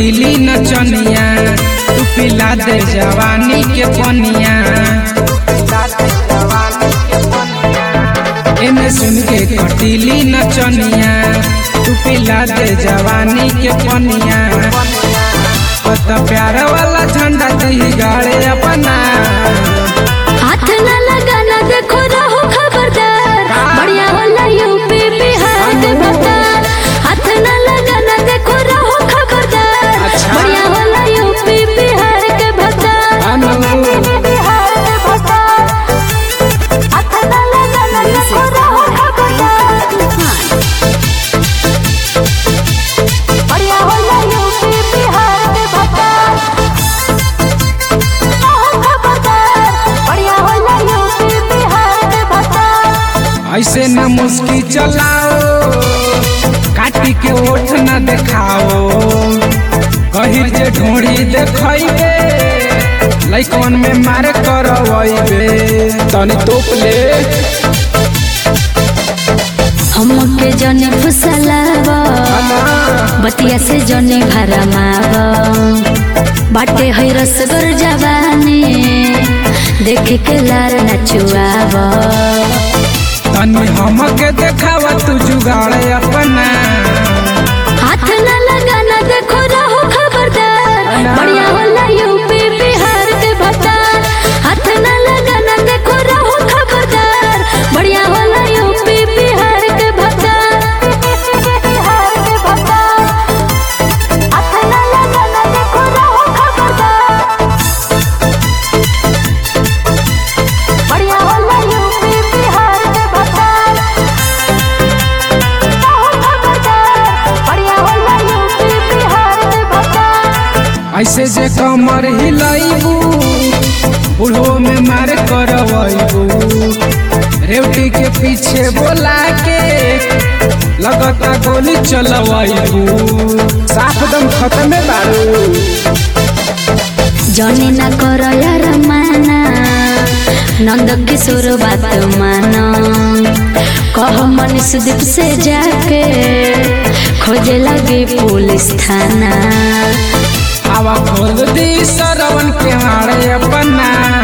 कटीली नचनिया तू पिला दे जवानी के पनिया एमे सुन के कटीली नचनिया तू पिला दे जवानी के पनिया कत प्यार वाला झंडा दही गाड़े अपना हाथ न लगाना देखो रहो खबरदार बढ़िया होला यूपी बिहार के भतार हाथ न लगाना देखो रहो खबरदार अच्छा। बढ़िया होला यूपी बिहार के भतार अनु बिहार के भतार हाथ न लगाना देखो रहो खबरदार बढ़िया होला यूपी बिहार के भतार रहो खबरदार बढ़िया होला यूपी बिहार के भतार ऐसे न मुस्की चलाओ काटी के ओठ न देखाओ कहिर जे ढोड़ी देखैबे लइकन में मार करवैबे तनी तोप ले हमके जने फुसलावा बतिया से जने भरमावा बाटे है रसगर जवानी देख के लार नचुआवा तनी हमके देखावा तू जुगाड़ अपना हाथ न लगाना देखो रहो खबरदार बढ़िया होला यूपी बिहार के भतार हाथ न लगाना देखो रहो खबरदार बढ़िया होला यूपी बिहार के भतार बिहार के भतार हाथ न लगाना देखो रहो खबरदार बढ़िया होला यूपी बिहार के भतार बढ़िया होला यूपी बिहार के भतार ऐसे जे कमर हिलाइबू बुढ़ो में मार करवैबू रेवटी के पीछे बोला के लगता गोली चलवैबू साफ दम खत्म बारू जने ना कर यार माना नंद किशोर बात माना कह मनीष दीप से जाके खोजे लगे पुलिस थाना आवा खोल दी सरवन के हारे अपना